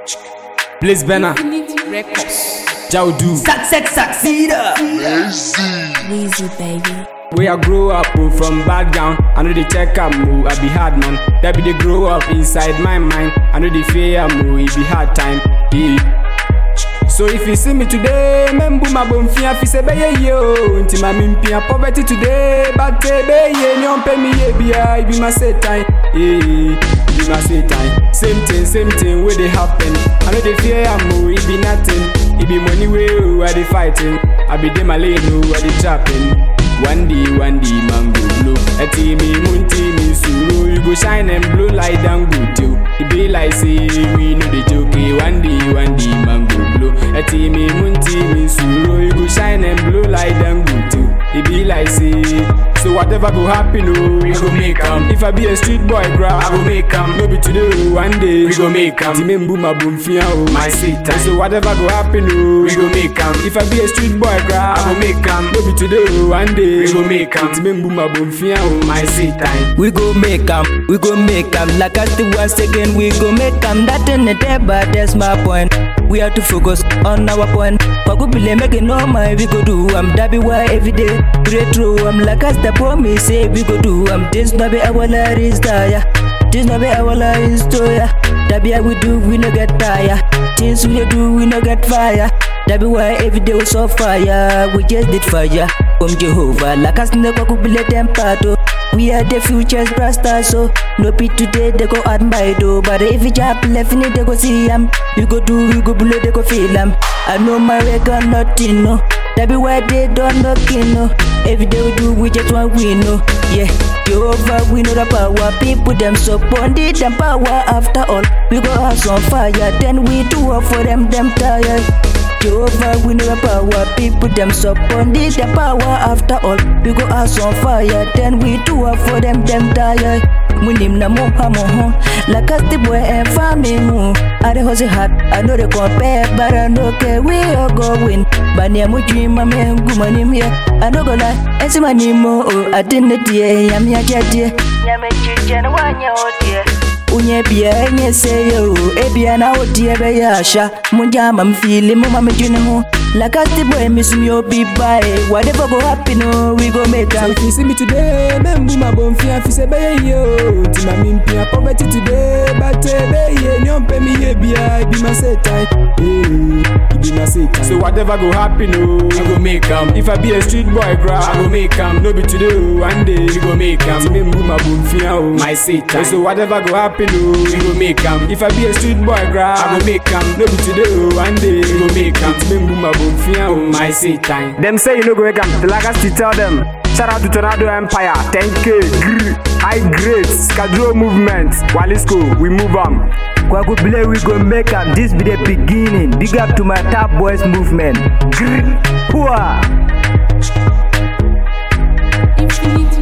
Blaze Benner, Records. Jaudu. Success succeeder. Weezy baby. Where I grow up oh, from background, I know they check am oh, I be hard man. That be they grow up inside my mind. I know they fear am oh, it be hard time. Yeah. So if you see me today, membu mabomfia fi se beye yo Nti ma mimpia poverty today But eh, beye ni ompe mi ye bia It be my set time Yeah, it be my set time Same thing, same thing where they happen I know they fear am oh, it be nothing It be money way oh, I they fighting I be dem lane oh, I they trapping One day, one day, man go blow A team me, moon team me, suru You go shine and blow like Dangote oh. It be like say we know the joke eh. One day, one day, man go blow A team me, moon team me, suru You go shine and blow like Dangote oh. It be like say So whatever go happen oh We go make 'em. If I be a street boy grab I go make 'em. No be today oh, one day We go make 'em. Team me boom, boom, fia oh My seat So whatever go happen oh We go make 'em. If I be a street boy grab I go make 'em. No be today oh, one day We go make 'em. Team me boom, boom, fia oh My seat time We go make 'em, we go make 'em. Like I still once again, we go make 'em. That in the day, but that's my point. We have to focus on our point. Kwakubile make it normal, we go do 'em. That be why every day retro 'em. Like I the promise, say we go do 'em. This not be our life yeah. This not be our life story. That be how we do, we no get tired. Things we dey do, we no get fire. That be why every day we so fire. We just did fire from Jehovah. Like us never could be let them part. oh. We are the future's brasters, so no be today they go admire though. But if you jump left in it, they go see 'em. You go do, you go below, they go feel 'em. I know my record nothing, no. That be why they don't knock in, no. Every day we do, we just want win, no. Yeah, Jehovah, we know the power. People them so bonded them power. After all, we go house on fire. Then we do up for them, them tired. Jehovah, we know the power. People them so bonded them power. After all, we go house on fire. Then we do up for them, them tired. Munim na moha moho Like us the boy and family mo I the hustle hard I know they compare But I know okay we all go win But near my dream my man Guma nim here I know go lie And see my name oh I didn't dear Yam ya dear Yam ya chichen wanya oh dear Unye bia enye seyo Ebia na odie be ya sha Munja ma mfili mu ma mjuni ho Like us the boy miss me obi bye Whatever go happen oh we go make So am if you see me today, membu mabomfia fi se beye yo Nti ma mimpia poverty today But eh, beye ni ompe mi ye bia It be my set time Yeah, it be my set time So whatever go happen oh We go make 'em. If I be a street boy grab I go make 'em. No be today oh, one day We go make 'em. Nti membu mabomfia oh My set time So whatever go happen oh We go make 'em. If I be a street boy grab I go make 'em. No be today oh, one day We go make 'em. Nti membu mabomfia oh My set time Them say you no go wake up Till I got to tell them Shout out to Tornado Empire, 10K, grr, high grades, Kadro movement, Walisco, we move on. Kwakubile we go make 'em. This be the beginning. Big up to my top boys movement. Grr. Hua. Infinity